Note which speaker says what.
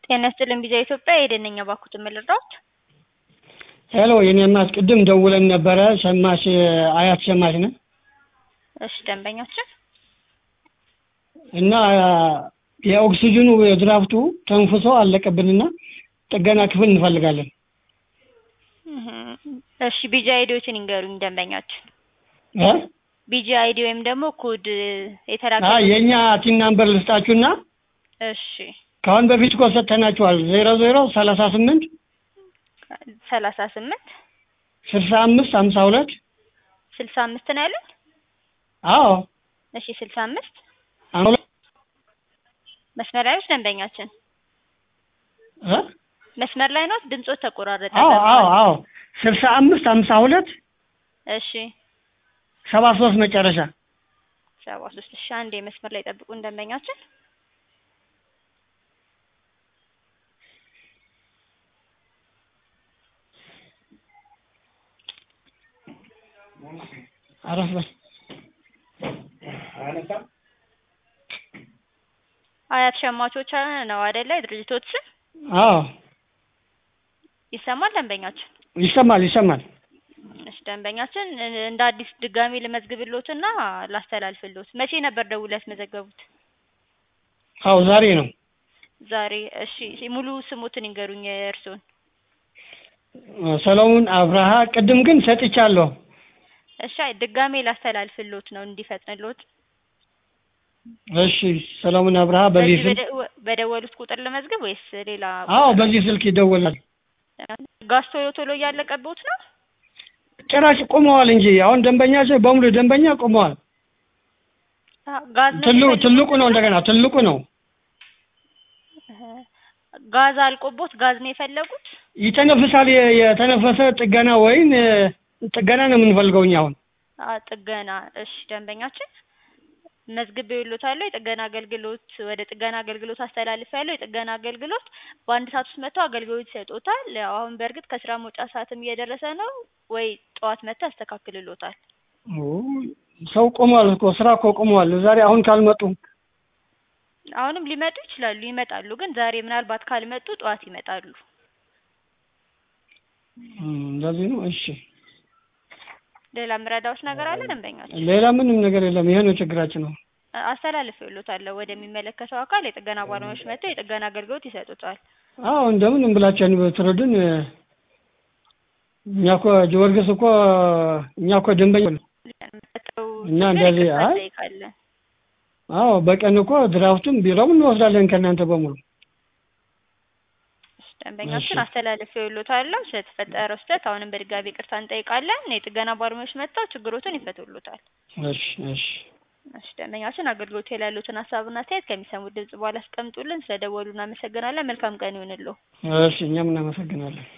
Speaker 1: ጤና ይስጥልኝ ቢዛ ኢትዮጵያ የደነኛ ባኩት የምልራዎች
Speaker 2: ሄሎ የኔ ቅድም ደውለን ነበረ ሸማች አያት ሸማች ነን
Speaker 1: እሺ ደንበኛችን
Speaker 2: እና የኦክሲጅኑ የድራፍቱ ተንፍሶ አለቀብንና ጥገና ክፍል እንፈልጋለን
Speaker 1: እሺ ቢጂ አይዲዎችን ይንገሩኝ ደንበኛችን
Speaker 2: እ
Speaker 1: ቢጂ አይዲ ወይም ደግሞ ኮድ
Speaker 2: አ
Speaker 1: የተላከ
Speaker 2: የእኛ ቲን ናምበር ልስጣችሁና
Speaker 1: እሺ
Speaker 2: ከአሁን በፊት እኮ ሰጥተናችኋል ዜሮ ዜሮ ሰላሳ ስምንት
Speaker 1: ሰላሳ ስምንት
Speaker 2: ስልሳ አምስት ሀምሳ ሁለት
Speaker 1: ስልሳ አምስት ነው ያሉኝ
Speaker 2: አዎ
Speaker 1: እሺ ስልሳ አምስት
Speaker 2: ሀምሳ ሁለት
Speaker 1: መስመር ላይ ነች ደንበኛችን
Speaker 2: እ
Speaker 1: መስመር ላይ ነው ድምጾት ተቆራረጠ
Speaker 2: አዎ አዎ አዎ ስልሳ አምስት ሀምሳ ሁለት
Speaker 1: እሺ
Speaker 2: ሰባ ሶስት መጨረሻ
Speaker 1: ሰባ ሶስት እሺ አንዴ መስመር ላይ ጠብቁን ደንበኛችን
Speaker 2: አረፍ በል
Speaker 1: አያት ሸማቾች ነው አይደለ የድርጅቶት ስም
Speaker 2: አዎ
Speaker 1: ይሰማል ደንበኛችን
Speaker 2: ይሰማል ይሰማል
Speaker 1: እሺ ደንበኛችን እንደ አዲስ ድጋሚ ልመዝግብሎትና ላስተላልፍሎት መቼ ነበር ደውለው ያስመዘገቡት
Speaker 2: አዎ ዛሬ ነው
Speaker 1: ዛሬ እሺ ሙሉ ስሙትን ይንገሩኝ የእርስዎን
Speaker 2: ሰሎሞን አብርሃ ቅድም ግን ሰጥቻለሁ
Speaker 1: እሺ አይ ድጋሜ ላስተላልፍሎት ነው እንዲፈጥንሎት
Speaker 2: እሺ ሰሎሞን አብርሃ በዚህ
Speaker 1: በዚህ
Speaker 2: ስልክ
Speaker 1: በደ- በደወሉት ቁጥር ልመዝግብ ወይስ ሌላ
Speaker 2: አዎ በዚህ ስልክ ይደወላል
Speaker 1: ጋዝ ቶሎ ቶሎ እያለቀቦት ነው
Speaker 2: ጭራሽ ቆመዋል እንጂ አሁን ደንበኛ በሙሉ ደንበኛ ቆመዋል
Speaker 1: አ- ጋዝ ነው
Speaker 2: ትልቁ
Speaker 1: የሚፈልጉት?
Speaker 2: ትልቁ ነው እንደገና ትልቁ ነው
Speaker 1: ጋዝ አልቆቦት ጋዝ ነው የፈለጉት
Speaker 2: ይተነፍሳል የ- የተነፈሰ ጥገና ወይም እ፣ ጥገና ነው የምንፈልገው እኛ አሁን
Speaker 1: አ ጥገና እሺ ደንበኛችን መዝግቤ ይሎታለሁ የጥገና አገልግሎት ወደ ጥገና አገልግሎት አስተላልፍ ያለው የጥገና አገልግሎት በአንድ ሰዓት ውስጥ መጥተው አገልግሎት ይሰጡታል ያው አሁን በእርግጥ ከስራ መውጫ ሰዓትም እየደረሰ ነው ወይ ጠዋት መጥተው ያስተካክልሎታል
Speaker 2: ኦ፣ ሰው ቆሟል እኮ ስራ እኮ ቆሟል ዛሬ አሁን ካልመጡ
Speaker 1: አሁንም ሊመጡ ይችላሉ ይመጣሉ ግን ዛሬ ምናልባት ካልመጡ ጠዋት ይመጣሉ
Speaker 2: እም፣ እንደዚህ ነው እሺ
Speaker 1: ሌላ ምረዳዎች ነገር አለ ደንበኛችን
Speaker 2: ሌላ ምንም ነገር የለም ይሄ ነው ችግራችን ነው
Speaker 1: አስተላልፍ ይሎታለሁ ወደሚመለከተው አካል የጥገና ባለሙያዎች መጥተው የጥገና አገልግሎት ይሰጡታል
Speaker 2: አዎ እንደምንም ብላችሁ ብትረዱን እ፣ እኛ እኮ ጊዮርጊስ እኮ እኛ እኮ ደንበኛ ነው
Speaker 1: መጥተው
Speaker 2: እና እንደዚህ
Speaker 1: ይቅርታ
Speaker 2: አይ
Speaker 1: እንጠይቃለን
Speaker 2: አዎ በቀን እኮ ድራፍቱም ቢሮም እንወስዳለን ከእናንተ በሙሉ
Speaker 1: ደንበኛችን
Speaker 2: እሺ።
Speaker 1: አስተላልፍ ይሎታለሁ ስለተፈጠረው ስህተት አሁንም በድጋሚ ይቅርታ እንጠይቃለን የጥገና ባለሙያዎች መጥተው ችግሮትን ይፈቱሎታል
Speaker 2: እሺ እሺ
Speaker 1: እሺ ደንበኛችን አገልግሎት ላይ ያሉትን ሀሳብና አስተያየት ከሚሰሙት ድምጽ በኋላ አስቀምጡልን ስለደወሉ እናመሰግናለን መልካም ቀን ይሁንልዎ
Speaker 2: እሺ እኛም እናመሰግናለን